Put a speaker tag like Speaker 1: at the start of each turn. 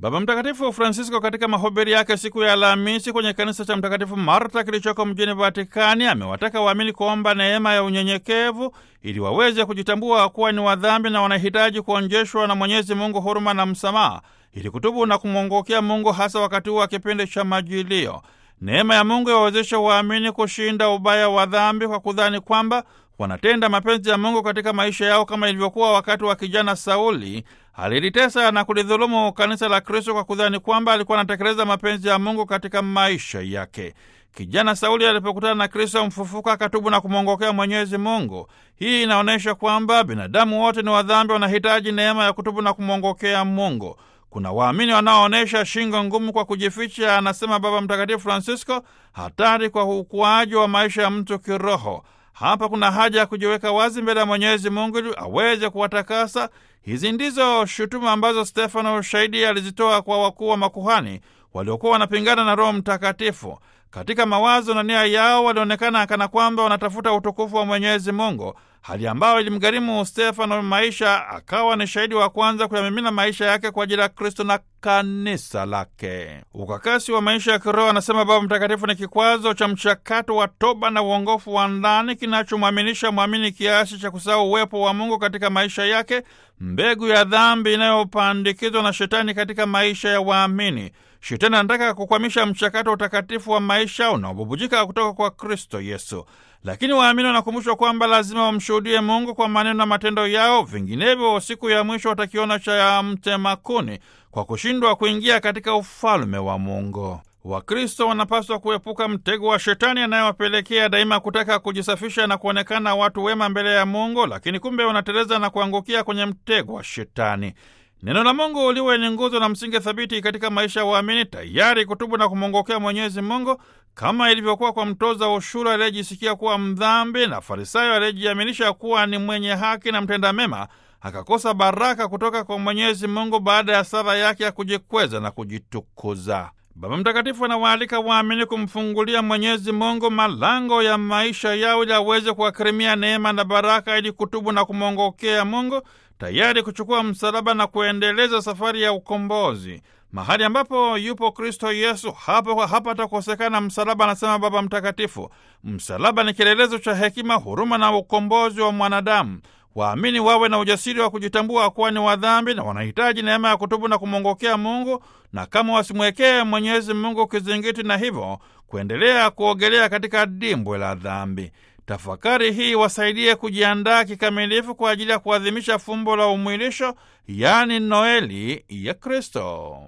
Speaker 1: Baba Mtakatifu Francisco katika mahubiri yake siku ya Alhamisi kwenye kanisa cha Mtakatifu Marta kilichoko mjini Vatikani amewataka waamini kuomba neema ya unyenyekevu ili waweze kujitambua kuwa ni wadhambi na wanahitaji kuonjeshwa na Mwenyezi Mungu huruma na msamaha ili kutubu na kumwongokea Mungu hasa wakati huu wa kipindi cha Majilio. Neema ya Mungu yawawezesha waamini kushinda ubaya wa dhambi kwa kudhani kwamba wanatenda mapenzi ya Mungu katika maisha yao kama ilivyokuwa wakati wa kijana Sauli alilitesa na kulidhulumu kanisa la Kristo kwa kudhani kwamba alikuwa anatekeleza mapenzi ya Mungu katika maisha yake. Kijana Sauli alipokutana na Kristo mfufuka akatubu na kumwongokea Mwenyezi Mungu. Hii inaonyesha kwamba binadamu wote ni wadhambi, wanahitaji neema ya kutubu na kumwongokea Mungu. Kuna waamini wanaoonyesha shingo ngumu kwa kujificha, anasema Baba Mtakatifu Francisco, hatari kwa ukuaji wa maisha ya mtu kiroho. Hapa kuna haja ya kujiweka wazi mbele ya Mwenyezi Mungu ili aweze kuwatakasa. Hizi ndizo shutuma ambazo Stefano shahidi alizitoa kwa wakuu wa makuhani waliokuwa wanapingana na Roho Mtakatifu. Katika mawazo na nia yao walionekana kana kwamba wanatafuta utukufu wa Mwenyezi Mungu, hali ambayo ilimgharimu Stefano maisha. Akawa ni shahidi wa kwanza kuyamimina maisha yake kwa ajili ya Kristo na kanisa lake. Ukakasi wa maisha ya kiroho, anasema Baba Mtakatifu, ni kikwazo cha mchakato wa toba na uongofu wa ndani kinachomwaminisha mwamini kiasi cha kusahau uwepo wa Mungu katika maisha yake, mbegu ya dhambi inayopandikizwa na Shetani katika maisha ya waamini. Shetani anataka kukwamisha mchakato wa utakatifu wa maisha unaobubujika kutoka kwa Kristo Yesu, lakini waamini wanakumbushwa kwamba lazima wamshuhudie Mungu kwa maneno na matendo yao, vinginevyo siku ya mwisho watakiona cha mtema kuni kwa kushindwa kuingia katika ufalme wa Mungu. Wakristo wanapaswa kuepuka mtego wa Shetani anayewapelekea daima kutaka kujisafisha na kuonekana watu wema mbele ya Mungu, lakini kumbe wanateleza na kuangukia kwenye mtego wa Shetani. Neno la Mungu liwe ni nguzo na msingi thabiti katika maisha ya waamini, tayari kutubu na kumwongokea Mwenyezi Mungu, kama ilivyokuwa kwa mtoza ushuru aliyejisikia kuwa mdhambi na Farisayo aliyejiaminisha kuwa ni mwenye haki na mtenda mema, akakosa baraka kutoka kwa Mwenyezi Mungu baada ya sala yake ya kujikweza na kujitukuza. Baba Mtakatifu anawaalika waamini kumfungulia Mwenyezi Mungu malango ya maisha yao ili aweze kuwakirimia neema na baraka ili kutubu na kumwongokea Mungu, tayari kuchukua msalaba na kuendeleza safari ya ukombozi. Mahali ambapo yupo Kristo Yesu, hapo hapatakosekana msalaba, anasema Baba Mtakatifu. Msalaba ni kielelezo cha hekima, huruma na ukombozi wa mwanadamu. Waamini wawe na ujasiri wa kujitambua kuwa ni wadhambi na wanahitaji neema ya kutubu na kumwongokea Mungu, na kama wasimwekee Mwenyezi Mungu kizingiti, na hivyo kuendelea kuogelea katika dimbwe la dhambi. Tafakari hii wasaidie kujiandaa kikamilifu kwa ajili ya kuadhimisha fumbo la umwilisho, yaani Noeli ya Kristo.